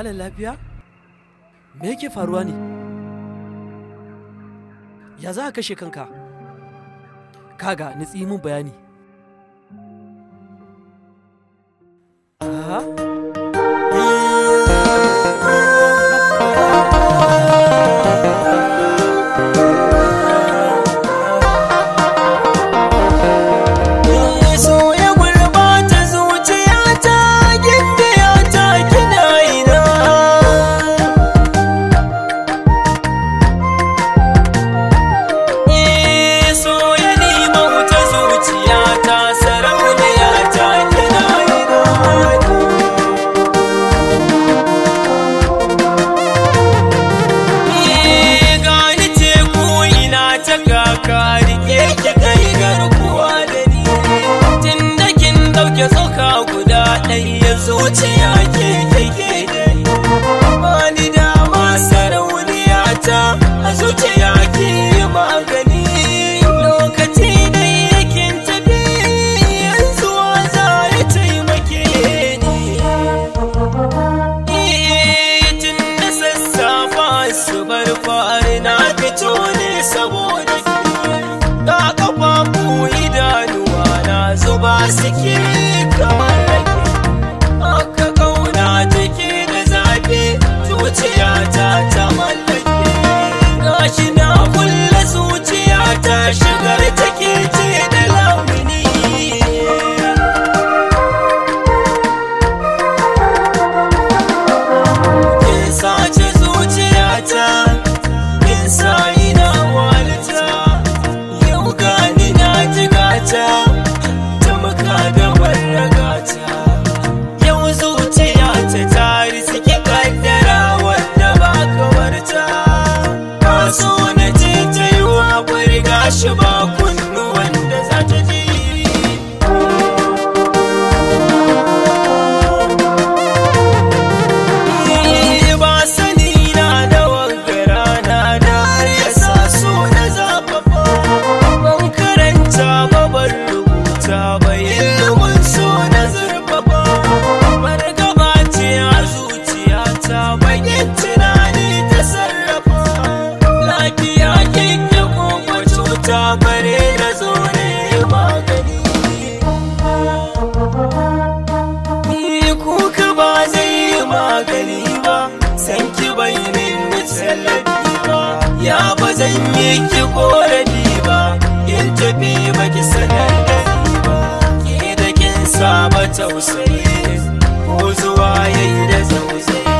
Malam lafiya? Me yake faruwa ne? Ya za ka kashe kanka? Kaga, nitsi mun bayani. Aha. so ya gurbata zuciyata gindiyata kina ina Eh, so ya nima wuta zuciyata sarauniyata kina ina Eh, gani teku ina ta kaka rike ki kai garkuwa da ni tun da kin dauke tsoka guda ɗaya zuciya ke kike da ni ba ni dama sarauniya ta a zuciya ke yi magani lokaci da yakin tafi yanzu za ya taimake ni tun da sassafa su bar fari na fito ne saboda ke ga kafafu idanuwa na zuba suke kamar rake aka kauna take da zafi zuciyata ta mallake gashi na kulle zuciyata shigar take ce da lamuni kin sace zuciyata kin sa ina walita yau gani na jigata ta maka da barragata yau zuciyata ta riski kaddara wanda ba kawarta ba so na ce ta yi wa gashi ba kunnuwan da za ta ji ba sani na da wangara na da har ya sa so na zafafa ban karanta ba ban rubuta ba ilimin so na zurfafa bar gaba ce a zuciyata bakin tunani ta sarrafa lafiya kike kuma cuta bare na zo ne magani Ni kuka ba zai yi magani ba san ki bai min tallafi ba ya ba zan yi ki korafi ba in tafi ba ki sanar da ni ba ke da kin saba tausayi ko zuwa yayi da tausayi